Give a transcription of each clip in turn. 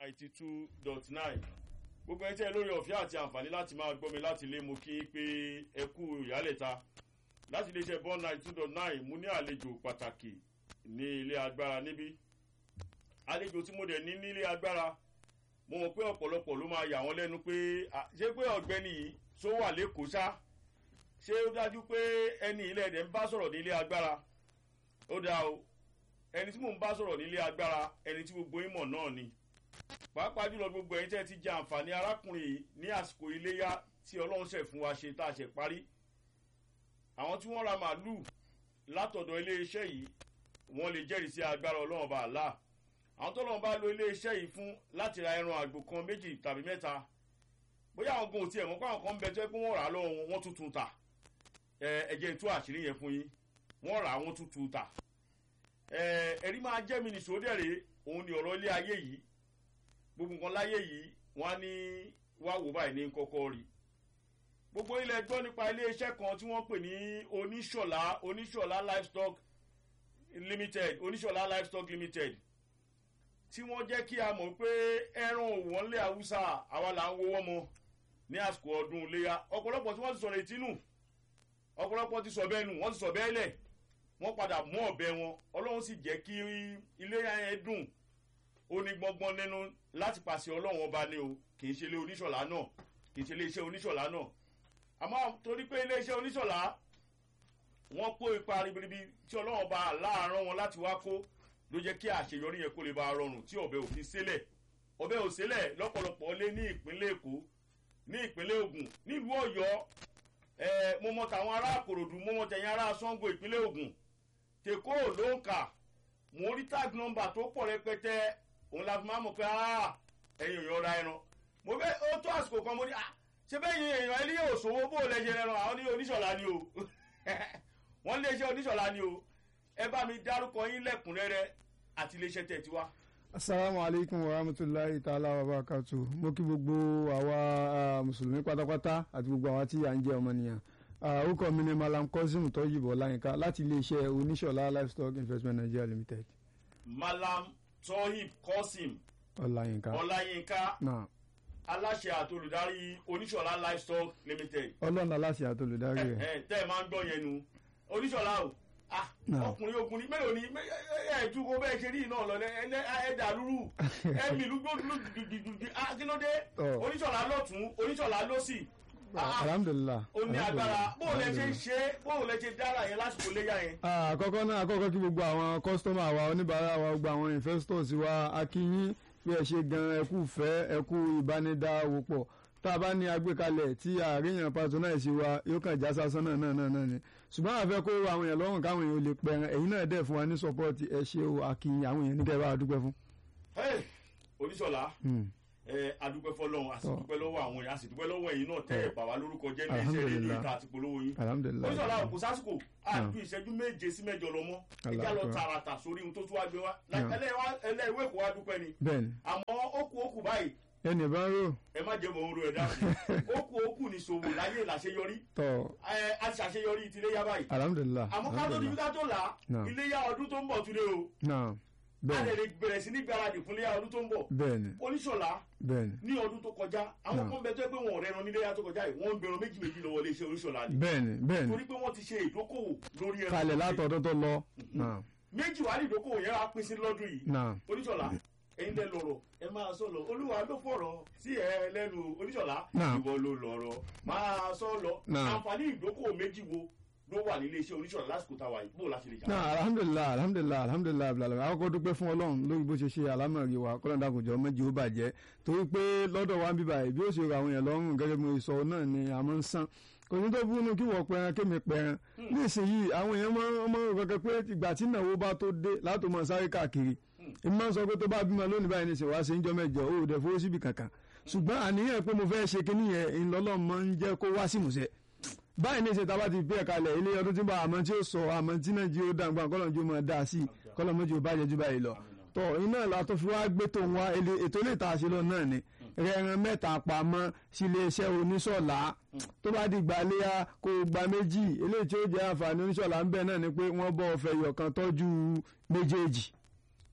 ninety two dot nine gbogbo ẹ tẹ́ lórí ọ̀fẹ́ àti àǹfààní láti máa gbọ́ mi láti lé mu kí pé ẹ kú ìyálẹ̀ta láti iléeṣẹ́ bond ninety two dot nine mo ní àlejò pàtàkì ní ilé agbára níbí àlejò tí mo dẹ̀ ní nílé agbára mo mọ̀ pé ọ̀pọ̀lọpọ̀ ló máa yà wọ́n lẹ́nu pé ṣé pé ọ̀gbẹ́ni yìí tó wà lẹ́kọ̀ọ́ ṣá ṣé ó dájú pé ẹni ilé ẹ̀dẹ̀ ń bá sọ̀rọ̀ nílé agbára ó dáa o ẹni tí mò ń bá sọ̀rọ̀ nílé agbára ẹni tí gbogbo ìmọ̀ náà ni pàápàá jùlọ gbogbo ẹ̀yin tẹ́ ti jẹ àǹfààní arákùnrin yìí ní àsìkò iléyà tí ọlọ́run ṣẹ̀ fún wa ṣe tá a ṣe parí àwọn tí wọ́n ra màálùú látọ̀dọ̀ iléeṣẹ́ yìí wọ́n lè jẹ́rìí sí agbára ọlọ́run bá àlá àwọn tó lọ́n bá lo iléeṣẹ́ yìí fún láti ra ẹran àgbò kan méjì tàbí mẹ́ta bóyá àwọn gan ò tiẹ̀ mọ́ pé àwọn kan ń bẹ tó yẹ pé wọ́n rà á lọ́wọ́ wọn wọ́n tuntun tà ẹ̀jẹ̀ tú àṣírí yẹn fún yín wọ́n rà á wọ́n tuntun tà ẹ̀rí máa jẹ́ mi nìṣó dẹ̀rẹ̀ òun ni ọ̀rọ̀ ilé ayé yìí gbogbo nǹkan láyé yìí wọ́n á ní wá wò báyìí ní kọ́kọ́ rí gbogbo ilẹ̀ gbọ́ nípa iléeṣẹ́ kan tí wọ́n pè ní oníṣọ̀lá oníṣọ̀lá livestock limited oníṣọ̀lá livestock limited tí wọ́n jẹ́ kí a mọ̀ pé ẹran òwò ńlẹ̀ haúsá àwa là ń wọ́wọ́ mọ́ ní àsìkò ọdún iléyà ọ̀pọ̀lọpọ̀ tí wọ́n ti sọ̀rọ̀ ìtínú ọ̀pọ̀lọpọ̀ ti sọ bẹ́ẹ̀ nù wọ́n ti sọ bẹ́ẹ̀ lẹ̀ wọ́n padà mú ọ̀bẹ wọn ọlọ́run sì jẹ́ kí iléyà yẹn dùn ó ní gbọ́ngbọ́n nínú láti pàṣẹ ọlọ́run ọba ni o kì í ṣe ilé oníṣọ̀lá náà kì í ṣe iléeṣẹ́ oníṣọ̀lá náà àmọ́ torí pé iléeṣẹ́ oníṣọ̀lá wọ́n kó ipa ribiribi tí ọlọ́run ọba láàárọ̀ wọn láti wá kó ló jẹ́ kí àṣeyọrí yẹn kó lè bá rọrùn tí ọ̀bẹ òfin sílẹ̀ ọ̀bẹ ò sílẹ̀ lọ́pọ̀lọpọ̀ lé ní ìpínlẹ̀ èkó ní ìpínlẹ̀ ògùn nílùú ọ̀yọ́ ẹ̀ mo mọ tàwọn ará àkòròdú mo mọ tẹ̀yìn ará sango ìpínlẹ̀ ògùn tèkó ló ń kà mo rí tag number tó pọ̀ rẹpẹtẹ òun la fi máa mọ̀ pé ẹ̀yin èèyàn ra ẹran mo fẹ́ ó tó àsìkò kan mo ní ṣé bẹ́ẹ̀ yin èèyàn ẹni yóò sòwò bó lẹ́sẹ̀ ẹran àwọn ní oníṣọ̀lá ni o wọ́n lé iṣẹ́ oníṣọ̀lá ni o ẹ bá mi dárúkọ yín lẹ́kùnrẹ́rẹ́ àti iléeṣẹ́ tẹ̀ tiwa. asalaamu aleykum wa rahmatulahi ta'ala wa barakatu mo kí gbogbo àwa mùsùlùmí pátápátá àti gbogbo àwa tí à ń jẹ ọmọnìyàn orúkọ mi ni malam kozim tọyìnbó láyínká láti iléeṣẹ́ oníṣọ̀lá livestock investment nigeria limited. malam tohib kosim ọláyínká ọláyínká náà aláṣẹ àti olùdarí oníṣọ̀lá livestock limited. ọlọ́run aláṣẹ àti olùdarí ẹ rẹ̀ ẹ tẹ́ ẹ máa ń gbọ́ yẹn nu oníṣọ̀lá o ah Náà. ọkùnrin ọkùnrin mélòó ni ẹ ju kó bẹ́ẹ̀ ṣe rí iná lọ ẹ ẹ dàlúrú ẹ mi lúgbó dùdùdùdù ah kí ló dé Ọ̀. oníṣọ̀lá lọ́tún oníṣọ̀lá lọ́sì ah alhamdulilah ó ní agbára bóò lẹ ṣe ń alhamdulillah. ṣe bóò lẹ ṣe dára yẹn lásìkò léyà yẹn. Ah, àkọ́kọ́ náà àkọ́kọ́ kí gbogbo àwọn kọ́sítọ́mà wa oníbàárà wa gbogbo àwọn investors wa akínyín bí ẹ ṣe gan ẹkú fẹ́ ẹkú ìbánidáwòpọ̀ tá a bá ní agbékalẹ̀ tí àríyàn patronize wa yóò kàn já sásán náà náà náà náà ni ṣùgbọ́n àfẹ́ kó àwọn èèyàn lọ́rùn káwọn èèyàn ò lè pẹ̀rẹ̀ ẹ̀yin náà dẹ̀ fún wa ní support ẹ ṣe o akínyìn àwọn èèyàn níkẹ́ bá a dúpẹ́ fún. Hey, oníṣọ̀lá Hmm. ẹ adúpẹ́ fọlọ́run a sì Ọ̀. dúpẹ́ lọ́wọ́ àwọn yẹn a sì dúpẹ́ lọ́wọ́ ẹ̀yin náà tẹ́ ẹ̀ bà wá lórúkọ jẹ́ ní iṣẹ́ Alhamdulillah. rédíò ìta àti polówó yín. alhamdulilayi oníṣọ̀lá kò sásìkò Náà. àdú ìṣẹ́jú méje sí mẹ́jọ lọ mọ́ Allah ẹjá lọ akbar. tààràtà sórí ohun tó tún wá gbé wá Náà. ẹlẹ́wẹ́ kò wá dúpẹ́ ni bẹ́ẹ̀ni àmọ́ ó kù ó kù báyìí ẹnì bá ń rò ẹ má jẹ́ mọ̀ ń ro ẹ̀dá sí ó kù ó kù ní ṣòwò láyé làṣeyọrí tọ̀ ẹ a ti ṣàṣeyọrí ìtìlẹ́yà báyìí alhamdulilayi àmọ́ ká tó di ká tó là á Náà. iléyà ọdún tó ń bọ̀ tún lé o náà a bẹ́ẹ̀ni lè lè bẹ̀rẹ̀ sí ní gbáradì fún iléyà ọdún tó ń bọ̀ bẹ́ẹ̀ni oníṣọ̀lá bẹ́ẹ̀ni ní ọdún tó kọjá àwọn Náà. kan bẹ tó yẹ pé wọn ò rẹran níléyà tó kọjá yìí wọ́n ń gbẹran méjì méjì lọ́wọ́ iléeṣẹ́ oníṣọ̀lá ni bẹ́ẹ̀ni bẹ́ẹ̀ni torí pé wọ́n ti ṣe ìdókòwò lórí ẹran kalẹ̀ látọ̀dún tó lọ náà méjì wà ní ìdókòwò yẹn wá pín sí lọ́dún yìí náà oníṣọ̀lá ẹ̀yin lẹ lọ̀rọ̀ ẹ máa sọ lọ olúwa ló fọ̀rọ̀ sí ẹ lẹ́nu oníṣọ̀lá Náà. ìwọ ló lọ̀rọ̀ máa sọ lọ Náà. àǹfààní ìdókòwò méjì wo ló wà nílé iṣẹ́ oníṣọ̀lá lásìkò táwa yìí bó o láti lè jà náà alhamdulilayi alhamdulilayi alhamdulilayi abilala àkọ́kọ́ dúpẹ́ fún ọlọ́run lórí bó ṣe ṣe alámọ̀rí wa kọ́lọ́n dàkùnjọ́ méjì ó bàjẹ́ torí pé lọ́dọ̀ wa ń bíbà yìí bí ó ṣe rọ àwọn èèyàn lọ́rùn gẹ́gẹ́ bí mo sọ náà ni a máa ń san kò ní tó búnú kí wọ́n pẹran kémi pẹran nísìnyìí àwọn èèyàn máa ń máa ń rò kẹ́kẹ́ pé ìgbà tí ìnáwó bá tó dé látò mọ̀ sáré káàkiri èmi máa ń sọ pé tó bá bímọ lónìí báyìí nísìnyí wá sí ń jọ mẹ́jọ ó dẹ̀ fowó síbi kankan ṣùgbọ́n àníyàn pé mo fẹ́ ṣe kinní yẹn ìlọ́lọ́ máa ń jẹ́ kó wá sí ìmúṣẹ báyìí ní ìṣètò àbá ti bí ẹ̀ka lẹ̀ ilé ọdún tí ń bọ̀ àmọ́ tí ó sọ àmọ́ tí nàìjíríà ó dàgbà kọ́lọ́njú máa dá sí kọ́lọ́mọ́jú ó bàjẹ́ jù báyìí lọ. tọ́ iná la tó fi wá gbé tó ń wá ele- ètò ilé ìta àṣẹ lọ náà ni rẹran mẹ́ta pamọ́ sí iléeṣẹ́ oníṣọ̀lá tó bá di gbàléyà kó o gba méjì eléyìí tí ó jẹ́ àǹfààní oníṣọ̀lá ń bẹ̀ náà ni pé wọ́n bọ́ ọ̀fẹ́ yọ̀kan tọ́jú méjèèjì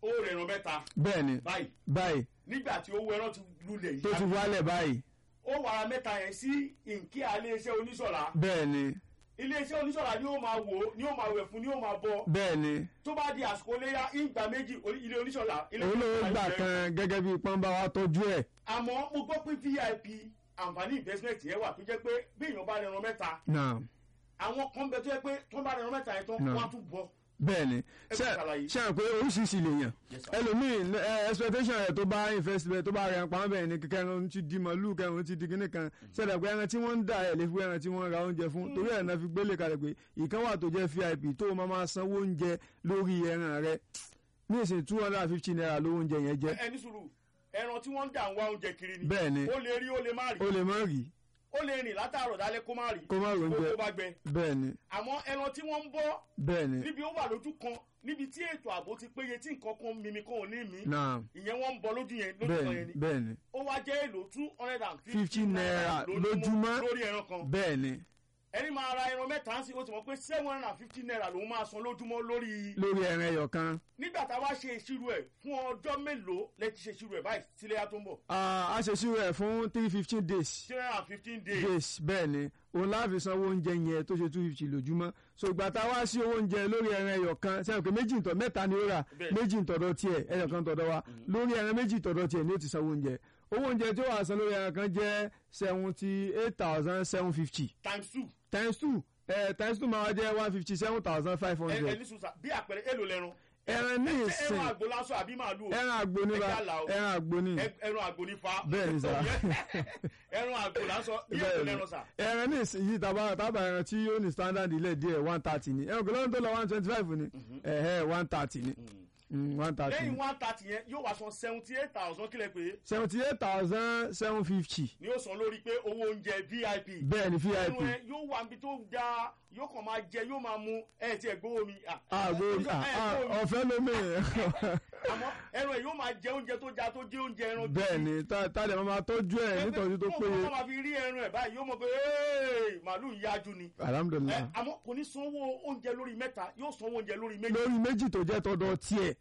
owó rẹ̀ ẹran mẹ́ta bẹ́ẹ̀ ni báyìí báyìí nígbà tí owó ẹran ti lulẹ̀ tó ti yìí wálẹ̀ báyìí ó wàrà mẹ́ta yẹn sí nkíà iléeṣẹ́ oníṣọ̀lá bẹ́ẹ̀ ni iléeṣẹ́ oníṣọ̀lá ni ó máa wò ó ni ó máa wẹ̀ fún ni ó máa bọ́ bẹ́ẹ̀ ni tó bá di àsìkò léyà ìgbà méjì orí- ilé oníṣọ̀lá ilé òun ló oníṣọ̀lá gbà yóò kan gẹ́gẹ́ bí pọ́nbà wa tọ́jú ẹ̀ àmọ́ mo gbọ́ pé vip àǹfààní investment yẹn wà tó jẹ́ pé bí èèyàn bá rẹran mẹ́ta náà àwọn kan bẹ tó jẹ́ pé tó bá rẹran mẹ́ta yẹn tán No. wọ́n á tún bọ́ bẹ́ẹ̀ ni Ẹ ṣe kò ṣàlàyé. ṣe hàn pé oríṣiríṣi lèèyàn Yes, sir. ẹlòmíì ẹ, expectation rẹ̀ tó bá invest bẹ́ẹ̀ tó bá rẹ̀ pamọ́ bẹ́ẹ̀ ni kẹrin ti di màlúù kẹrin ti di kíní kan ṣẹlẹ̀ pé ẹran tí wọ́n ń dà ẹ̀ lè fi ẹran tí wọ́n ra oúnjẹ fún torí ẹ̀ náà fi gbélé kalẹ̀ pé ìkan wà tó jẹ́ vip tó o máa máa sanwó oúnjẹ lórí ẹran rẹ̀ ní ìsìn two hundred and fifty naira lówó oúnjẹ yẹn jẹ́ ẹni sùúrù ẹran tí wọ́n ń dà ń wá oúnjẹ kiri ni bẹ́ẹ̀ ni ó lè rí ó lè má rí o lè má rí ó lè rìn látàárọ̀ dálẹ́ kó má rí kó má rí oúnjẹ kó bá gbẹ bẹ́ẹ̀ ni àmọ́ ẹran tí wọ́n ń bọ́ bẹ́ẹ̀ ni níbi ó wà lójú kan níbi tí ètò ààbò ti péye tí nǹkan kan mímí kan ò ní mí náà ìyẹn wọ́n ń bọ lójú yẹn lójú bẹ́ẹ̀ kan ni yẹn ni bẹ́ẹ̀ ni ó wá jẹ́ èlò two hundred and 50 naira lójúmọ́. lórí ẹran kan bẹ́ẹ̀ ni ẹni máa ra ẹran mẹ́ta sí ó ti mọ̀ pé seven hundred and fifty naira lòún máa san lójúmọ́ lórí lórí ẹran ẹyọ kan nígbà tá a wá ṣe ìṣirò ẹ̀ fún ọjọ́ mélòó lẹ ti ṣe ìṣirò ẹ̀ báyìí síléyà tó ń bọ̀ Ah, a ṣe ṣírò ẹ̀ fún three fifteen days three hundred and fifteen days days bẹ́ẹ̀ ni òun láàfin sanwó oúnjẹ yẹn tó ṣe two fifty lójúmọ́ so ìgbà tá a wá sí owó oúnjẹ lórí ẹran ẹyọ kan sẹ́yìn pé méjì ntọ́ mẹ́ta ni ó rà Bẹ́ẹ̀. méjì ntọ́dọ̀ tiẹ̀ ẹyọ kan tọ́dọ̀ wa lórí ẹran méjì tọ́dọ̀ tiẹ̀ ni ó ti sanwó oúnjẹ owó oúnjẹ tí ó wà san lórí ẹran kan jẹ́ seventy eight thousand seven fifty times two times two eh, times two máa wá jẹ́ one fifty seven thousand five ẹ hundred ẹni sùn sà bí àpẹẹrẹ èlò lẹran ẹran ní ṣé ìsìn ẹran àgbo lásán àbí màálù o ẹran àgbo ní Ẹ ba já là o. ẹran àgbo ní Ẹ- ẹran àgbo ní fa Bẹ́ẹ̀ ni sà. ẹran àgbo lásán bí èlò Bẹ́ẹ̀ ni. lẹran sà ẹran ní ìsinyìí tàbá tàbá ẹran tí yóò ní standard ilẹ̀ díẹ̀ one thirty ni ẹran kò lóun tó lọ one twenty five ni ẹ̀hẹ́ one thirty ni one thirty lẹ́yìn ni one thirty yẹn yóò wá san seventy eight thousand kílẹ̀ pé seventy eight thousand seven fifty ni ó san lórí pé owó oúnjẹ vip bẹ́ẹ̀ ni vip ẹnu ẹ yóò wà níbi tó dáa yóò kàn máa jẹ yóò máa mu ẹ ti ẹ gbówó mi. ah, àgbo ẹ gbówó mi. ọ̀fẹ́ lómi àmọ́ ẹran ẹ yóò máa jẹ oúnjẹ tó dáa tó jẹ oúnjẹ ẹran gidi. bẹ́ẹ̀ ni tálẹ̀ máa tọ́jú ẹ̀ nítorí tó Pé péye kó máa fi rí ẹran ẹ báyìí yóò mọ̀ pé "Hey, màálù yájú ni. ẹ alhamdulilayi àmọ́ kò ní sanwó oúnjẹ lórí mẹ́ta yóò sanwó oúnjẹ lórí méjì. lórí méjì tó jẹ́ tọ́dọ̀ tiẹ̀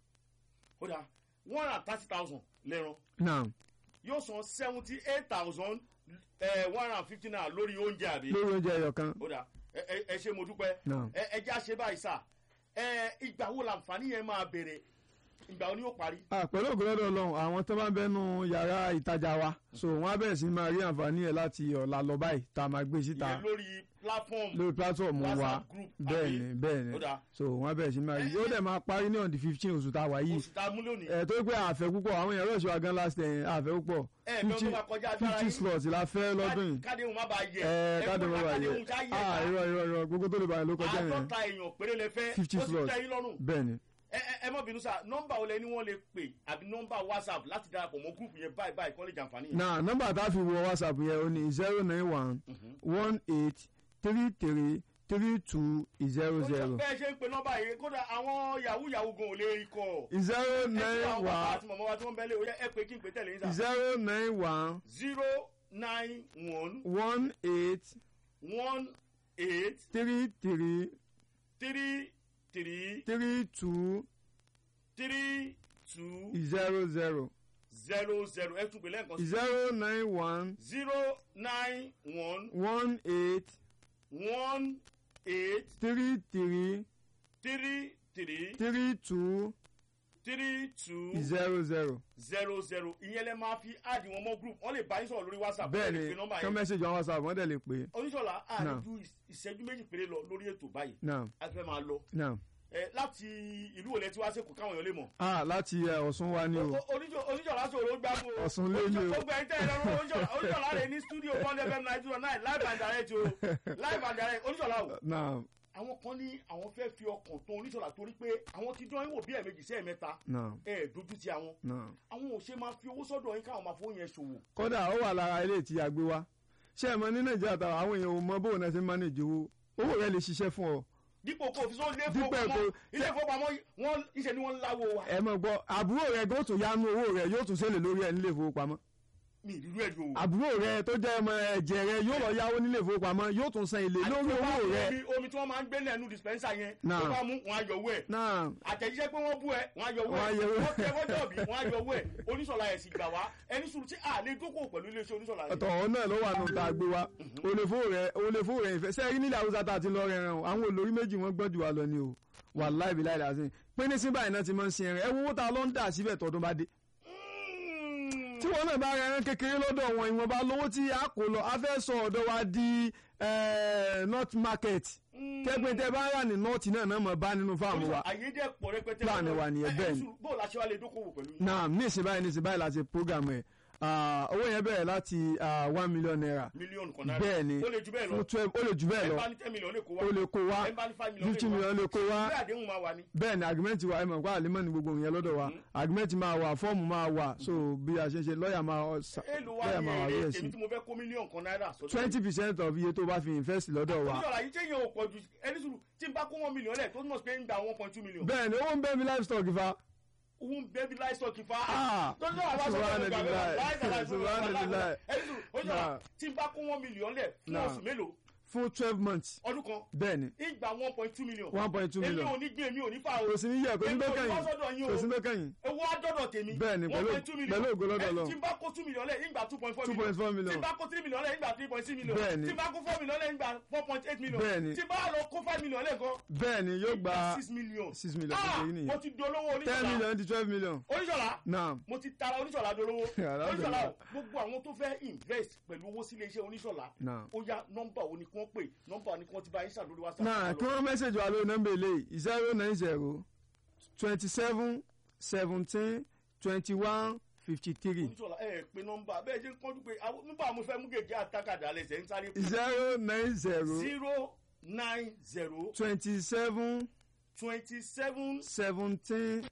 ó dáa one hundred and thirty thousand lẹ́ran náà yóò san seventy eight thousand one hundred and fifty naira lórí oúnjẹ àbí. lórí oúnjẹ ẹyọ kan ó dáa ẹ ẹ- ẹ ṣe mo dúpẹ́ náà ẹ ẹ já ṣe báyìí sà ẹ ìgbà wo làǹfààní yẹn máa bẹ̀rẹ̀ ìgbà wo ni yóò parí. Ah, pẹ̀lú ògbólọ́dọ̀ ọlọ́run àwọn tó bá ń bẹnu yàrá ìtajà wa so wọ́n á bẹ̀rẹ̀ sí máa rí àǹfààní ẹ̀ láti ọ̀la lọ báyìí tá a máa gbé síta ìyẹn lórí platform lórí platform wa WhatsApp group bẹ́ẹ̀ àbí? ni bẹ́ẹ̀ ni ó dáa so wọ́n á bẹ̀rẹ̀ sí máa rí yóò dẹ̀ máa parí ní on the fifteen oṣù tá a wà yìí oṣù tá a mú lónìí. ẹ̀ tó pé àfẹ́ púpọ̀ àwọn èèyàn rọ̀ṣọ́ wa gan last time àfẹ́ púpọ̀ ẹ ẹ lọ́dún máa kọjá agbára fifty yín slots la fẹ́ lọ́dún yìí káde òun má bàa yẹ ẹ̀ káàdì kó wọn wà káde yẹ òun já yẹ ah ká irọ́ irọ́ irọ́ gbogbo tó lè bàyẹ̀ ló kọjá yẹn àádọ́ta èèyàn péré lẹ fẹ́ 50 ó ti slots. tẹ́ yín lọ́rùn bẹ́ẹ̀ ni ẹ ẹ ẹ mọ̀ bínú sá nọ́mbà olè ni wọ́n lè pè àbí nọ́mbà whatsapp láti darapọ̀ mọ́ gúrùpù yẹn báyìí báyìí kọ́ lè jàǹfààní yẹn. na nọ́mbà tá a fi wọ whatsapp yẹn o ní zero nine one one eight three three three two zero zero bẹ́ẹ̀ ṣe ń pe nọ́mbà yìí kódà àwọn yahoo yahoo gan ò lè rí kọ́ zero ẹ nine ti àwọn bàbá one àti mọ̀mọ́ wa tí wọ́n bẹ́lẹ̀ ó yẹ ẹ pé kí n pè tẹ̀lé yín sá. zero nine one zero nine one one eight one eight three three three three three two three two zero zero zero zero ẹ tún pè lẹ́ẹ̀kan sí. zero nine one zero nine one one eight one eight three three three three three two three two zero zero. zero zero ìyẹn lẹ máa fi áàdì wọn mọ group wọn lè bá yín sọ̀rọ̀ lórí whatsapp bẹ́ẹ̀ wọn lè ni pe nọ́mbà kí wọ́n yẹn mẹ́sàgì àwọn whatsapp wọ́n dẹ̀ lè pè é oníṣọ̀lá Náà. àdújú ìṣẹ́jú méjì péré lọ lórí ètò báyìí náà a fẹ́ máa lọ náà ẹ láti ìlú òlẹ̀ tí wá sẹ́kù káwọn èèyàn lè mọ̀ ah láti ẹ̀, Ọ̀ṣun wa ni o oníṣọ̀lá sọ̀rọ̀ ó gbàgbó Ọ̀ṣun lé ní o. ó gbẹ ẹ̀ńtẹ́ ẹ̀rọ oníṣọ̀lá rẹ̀ ní studio one fm nine zero nine live and direct o live and direct oníṣọ̀lá o náà àwọn kan ní àwọn fẹ́ fi ọkàn tó oníṣọ̀lá torí pé àwọn ti dán yín wò bí ẹ̀ẹ̀mejì sí ẹ̀ẹ̀mẹ́ta náà ẹ̀ dojú ti àwọn náà. àwọn ò ṣe máa fi owó sọ́dọ̀ yín káwọn máa fowó yẹn ṣòwò kódà ó wà lára ilé tí a gbé wá ṣé ẹ mọ̀ ní nàìjíríà táwọn àwọn èèyàn ò mọ bóun náà ṣe ń manage owó owó rẹ lè ṣiṣẹ́ fún ọ dípò kó o fi sọ ilé Dípò ìfowópamọ́ kó- ilé ìfowópamọ́ wọn iṣẹ́ ni wọ́n ń láwo wa. ẹ mọ̀ gbọ́ àbúrò rẹ gan tún yánú owó rẹ yóò tún ṣẹlẹ̀ lórí ẹ nílé ìfowópamọ́ mi ìrírú ẹ̀ yóò. àbúrò rẹ tó jẹ́ ọmọ ẹ̀jẹ̀ rẹ yóò lọ yáwó nílé ìfowópamọ́ yóò tún san èlé lórí owó rẹ omi omi tí wọ́n máa ń gbé lẹ́nu dispenser yẹn Náà. tó bá mú wọn á yọ owó ẹ̀ náà àtẹ̀jíṣẹ́ pé wọ́n bú ẹ wọ́n á yọ owó Wọ́n á ẹ̀ yọ owó ẹ̀. wọ́n tẹ fọ́jọ́ bí wọ́n á yọ owó ẹ̀ oníṣọ̀lá ẹ̀ sì gbà wá ẹni sùúrù tí a lè dókòwò pẹ̀lú iléeṣẹ́ oníṣọ̀lá yìí. ọ̀tọ̀ ọ̀hún náà ló wà nù tá a gbé wa olèfó rẹ olèfó rẹ ìfẹ́ sẹ́yìn nílẹ̀ haúsá tá a ti lọ rẹ̀ rẹ̀ o àwọn olórí méjì wọ́n gbọ́n jù wá lọ ni o wàláì bí láì dà sí pé ní síbà iná ti máa ń sin ẹ̀rẹ̀ ẹ wo owó tá a lọ ń dà síbẹ̀ tọdún bá dé Mm. tí wọn náà bá rẹ ẹran kékeré lọ́dọ̀ wọn ìwọ̀nba lówó tí a kò lọ a fẹ́ sọ ọ̀dọ̀ wa di eh, north market kẹ́gbẹ́ tẹ́ bá rà ní north náà náà mọ̀ bá nínú fáàmù wa àyè jẹ́ pọ̀ rẹpẹtẹ. Plan wa nìyẹn, Ẹ- bẹ́ẹ̀ ẹni ni. sùúrù, bóò la ṣe wá lè dókòwò pẹ̀lú yín. náà ní ìsìn báyìí ní ìsìn báyìí láti program ẹ̀ Ah, owó yẹn bẹ̀rẹ̀ láti ah, one million naira mílíọ̀nù kan náírà. bẹ́ẹ̀ ni ó lè ju bẹ́ẹ̀ lọ. fún twelve ó lè jù bẹ́ẹ̀ ẹ lọ bá ní ten million lè kó wá. ó lè kó wá ẹ bá ní five million fifty lè kó wá. million lè kó wá ìwé àdéhùn máa wà ní. bẹ́ẹ̀ ni agreement wa ẹ mọ̀ pé àlímọ̀ ni gbogbo yẹn lọ́dọ̀ wa agreement máa wà fọ́ọ̀mù máa wà so bí a ṣe ń ṣe lọ́ọ̀yà máa ọ- sa- èlò wa lọ́ọ̀yà ní máa wà èrè lóye èmi sí tí mo fẹ́ kó mílíọ̀nù kan náírà sọ́dọ̀. twenty percent of iye tó bá fi invest lọ́dọ̀ wa oníṣọ̀lá yìí téèyàn ò pọ̀ ju ẹni sùúrù tí n bá kó one million lẹ̀ tó túmọ̀ sí pé ń gba one point two million. bẹ́ẹ̀ ni owó ń bẹ́ẹ̀ mi livestock fa owó ń bẹ́ẹ̀ bí livestock fa. Ah, tó ń sọ̀rọ̀ àwọn sọ̀rọ̀ subhanallah, ìgbà mẹ́wàá láìsàlàyé subhanallah. ẹni sùúrù oníṣọ̀lá Nah. tí n bá kó one million lẹ̀ fún Nah. oṣù mélòó fún twelve months ọdún kan bẹ́ẹ̀ ni ìgbà one point two million. one point two èmi million ò ní gbé èmi ò ní fà o. kò sí ní yẹ kò sí tó Èmi ò ní kẹ́yìn wá sọ́dọ̀ yín o. kò sí tó kẹ́yìn owó àdọ́dọ̀ tèmi. Bẹ́ẹ̀ ni, pẹ̀lú- 1.2 million. pẹ̀lú ògo lọ́dọ̀ Ẹ, Ọlọ́run. tí n bá kó two million lẹ̀ ìgbà two point four two point four million tí n bá kó three million lẹ̀ ìgbà three point six million Bẹ́ẹ̀ ni. tí n bá kó four million lẹ̀ ìgbà four point eight million Bẹ́ẹ̀ ni. tí n bá lọ kó five million lẹ̀ gan bẹ́ẹ̀ ni yóò gba six million. six million Ah, kékeré nìyẹn mo ti dolówó ten oníṣọ̀lá million di twelve million oníṣọ̀lá naam mo ti tara oníṣọ̀lá dolówó Alhamdulillah. oníṣọ̀lá o gbogbo àwọn tó fẹ́ invest pẹ̀lú owó sílé iṣẹ́ oníṣọ̀lá naam. ó yá nọ́mbà wo ni kí wọ́n pè nọ́mbà wo ni kí wọ́n ti bá yín ṣàlórí whatsapp. náà kí wọ́n mẹ́sẹ̀jì wa lórí nọ́mbà eléyìí zero nine zero twenty seven seventeen twenty one fifty three oníṣọ̀lá ẹ pé nọ́mbà bẹ́ẹ̀ ṣe ń kọ́jú pé àwọn- nígbà mo fẹ́ mú gègé àtàkàdá lẹ́sẹ̀ ń sáré pé zero nine zero zero nine zero twenty seven twenty seven seventeen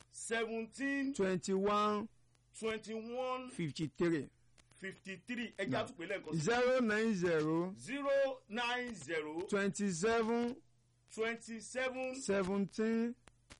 seventeen twenty one twenty one fifty three fifty three ẹja tún pè lẹ́ẹ̀kan sí zero nine zero zero nine zero twenty seven twenty seven seventeen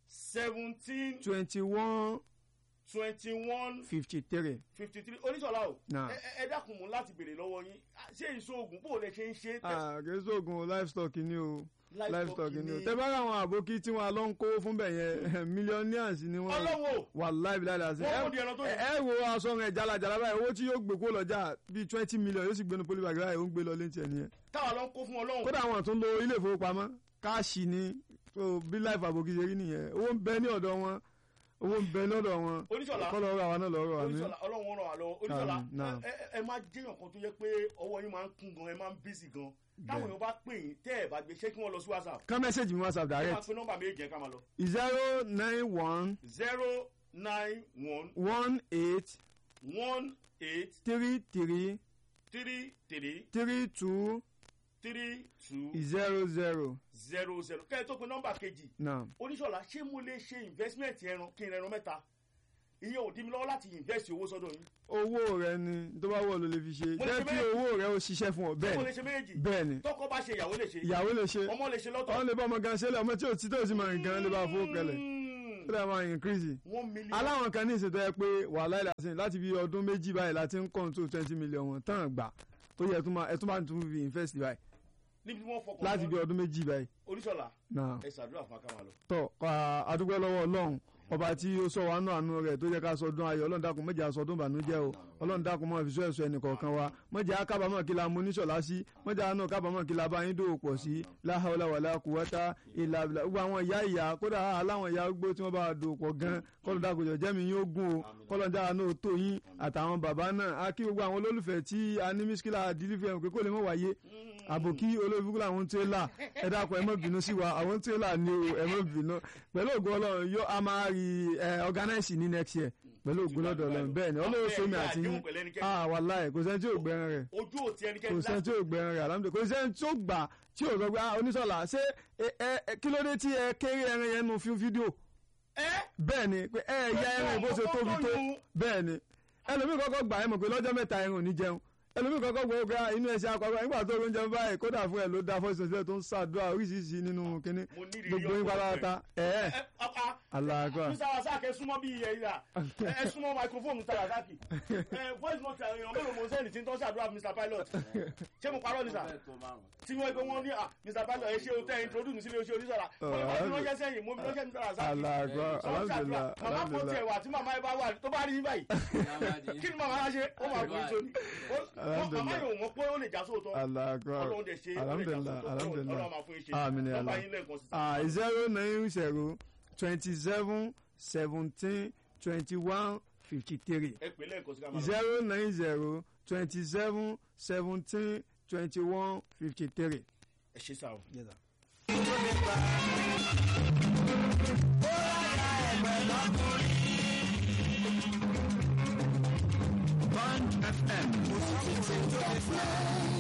seventeen twenty one twenty one fifty three fifty three oníṣọ̀lá o Náà. ẹ ẹ- ẹ dákun mú láti béèrè lọ́wọ́ yín ṣé ìṣòògùn bó o lè ṣe ń ṣe tẹ àgẹ́sọ̀gùn livestock ni o livestock ni o ni tẹ bá rà àwọn àbókí tí wọn lọ ń kó fún bẹ̀ yẹn millionaires ni wọn ọlọ́wọ́ wàláì bíláì dàsí wọ́n mú di ẹran tó ẹ yẹ ẹ wo aṣọ rẹ jalajala báyìí owó tí yóò gbé kó lọ́jà bíi twenty million yóò sì gbénu polybag báyìí ó ń gbé lọ létí ẹ nìyẹn táwa lọ ń kó fún ọlọ́run kódà àwọn tó ń lo ilé ìfowópamọ́ káàṣì ni so bí life àbòkí ṣe rí nìyẹn owó ń bẹ ní ọ̀dọ̀ wọn owó ń bẹ lọ́dọ̀ wọn oníṣọ̀lá kọ́ lọ́ọ́ rà wá náà lọ́ọ́ rà wá mí. oníṣọ̀lá ọlọ́run ràn wá lọ́wọ́ oníṣọ̀lá Àmín, náà. ẹ- ẹ- ẹ máa jẹ́yàn kan tó yẹ pé ọwọ́ yín máa ń kún gan ẹ máa ń bísí gan táwọn èèyàn bá pè yín tẹ́ ẹ̀ bá gbé ṣé kí wọ́n lọ sí whatsapp kán mẹ́sẹ̀gì mi whatsapp ẹ máa direct pe nọ́mbà méjì yẹn ká máa lọ zero nine one zero nine one one eight one eight three three three three three two three two zero zero zero zero kẹ́ ẹ tó pe nọ́mbà kejì náà oníṣọ̀lá ṣé mo lè ṣe investment ẹran kí n rẹran mẹ́ta ìyẹn ò dí mi lọ́wọ́ láti invest owó sọ́dọ̀ yín owó rẹ ni tó bá wọ̀ ló lè fi ṣe Mo lè jẹ́ ṣe kí méjì. owó rẹ ó ṣiṣẹ́ fún ọ mo lè bẹ́ẹ̀ ṣe méjì bẹ́ẹ̀ ni tọkọ bá ṣe ìyàwó lè ṣe ìyàwó lè ṣe ọmọ lè ṣe lọ́tọ̀ ọ̀hún lè bá ọmọ gan ṣẹlẹ̀ ọmọ tí ò tí tó sì máa rìn gan lè bá fowó kẹlẹ̀ Mm. ó dà máa increase one million. aláwọn kan ní ìṣètò ẹ pé wàhálà ìlàsìn láti bí ọdún méjì báyìí láti ń control twenty million wọn tán gbà tó yẹ ẹtún máa ẹtún máa tún fi invest báyìí níbi tí wọ́n fọkàn láti bí mọ́ ọdún méjì báyìí oníṣọ̀lá náà ẹ ṣàdúrà fún akáwà lọ. tọ àdúgbò lọ́wọ́ Ọlọ́run ọba tí ó sọ wa nù àánú rẹ̀ tó yẹ ká sọdún ayọ̀ Ọlọ́run dákun mẹjẹ àsọdún ìbànújẹ́ o Ọlọ́run dákun mọ ìfisọ ẹsọ ẹnìkọ̀ọ̀kan wa mẹjẹ akábàámọ̀ kí la mú oníṣọlá sí mẹjẹ àánú kábàámọ̀ kí la bá yín dòwò pọ̀ sí láhàólà wàlá kùwátá ìlà ìlà gbogbo àwọn ìyá ìyá kódà aláwọn ìyá gbó tí wọ́n bá dòwò pọ̀ gan kọlọ dákun jọ jẹmi yín ó gùn o kọlọ dára náà tó yín àtàwọn bàbá náà á kí gbogbo àwọn olólùfẹ́ tí a ní mísíkìlà dìlífẹ pé kó lè mọ wáyé àbòkí olóòfin àwọn tírélà ẹ dákun ẹ má bínú sí wa àwọn tírélà ni o ẹ má bínú pẹ̀lú ògùn Ọlọ́run yóò a máa rí ẹ organize ní next year pẹ̀lú ògùn lọ́dọ̀ Ọlọ́run bẹ́ẹ̀ ni Ọlọ́run sómi àti yín ah wàláì kò sẹ́ni tí ò gbẹran rẹ̀ ojú ò ti kò ẹnikẹ́ni sẹ́ni tí ò gbẹran rẹ̀ alhamdulilayi kò sẹ́ni tí ó gbà tí ò sọ pé ah oníṣọ́lá ṣé ẹ ẹ kí ló dé tí ẹ kéré ẹran yẹn nu fí- fídíò ẹ bẹ́ẹ̀ ni pé ẹ ya ẹran ìbò ṣe tóbi tó bẹ́ẹ̀ ni ẹlòmíì kọ́kọ́ gbà ẹ mọ̀ pé lọ́jọ́ mẹ́ta ẹran ò ní jẹun ẹlòmíì kọ́kọ́ gbọ́ pé inú ẹ̀ṣẹ̀ akọ́kọ́ nígbà tó oúnjẹ báyìí kódà fún ẹ ló da fọ́ọ̀sì sílẹ̀ tó ń ṣàdúrà oríṣiríṣi nínú kínní mo ní ìrírí gbogbo yín ọ̀pọ̀ pátápátá ẹ̀ ẹ́ ẹ ọ̀pá aláàkọ́ mr rasaki ẹ súnmọ́ bí iye ìlà ẹ súnmọ́ microphone mr rasaki ẹ voice note àwọn èèyàn mélòó mo ń sẹ́ni tí ń tọ́ ṣàdúrà mr pilot ṣé mo parọ́ ni sà tí wọ́n gbé wọn ní à mr pilot ẹ ṣe o tẹ́ introduce mi sílé o ṣe oníṣọ́ra mo ní wọ́n fi ránṣẹ́ sẹ́yìn mo fi ránṣẹ́ mr rasaki aláàkọ́ alhamdulilah màmá kan tiẹ̀ wà tí màmá ẹ bá wà tó bá rí yín báyìí kí ni màmá yá ṣe ó máa fún yín sóní Ó- màmá yóò mọ̀ pé ó lè já sóòótọ́ aláàkọ́ ọlọ́run dẹ̀ ṣe ó lè já alhamdulilah sóòótọ́ alhamdulilah ọlọ́run máa fún yín ṣe Àmín ya nọ́mbà Allah. yín lẹ́ẹ̀kan sí ah zero nine zero twenty seven seventeen twenty one fifty three ẹ pè lẹ́ẹ̀kan sí ká máa lọ. zero nine zero twenty seven seventeen twenty one fifty three. ẹ ṣe sáà o. Bond FM.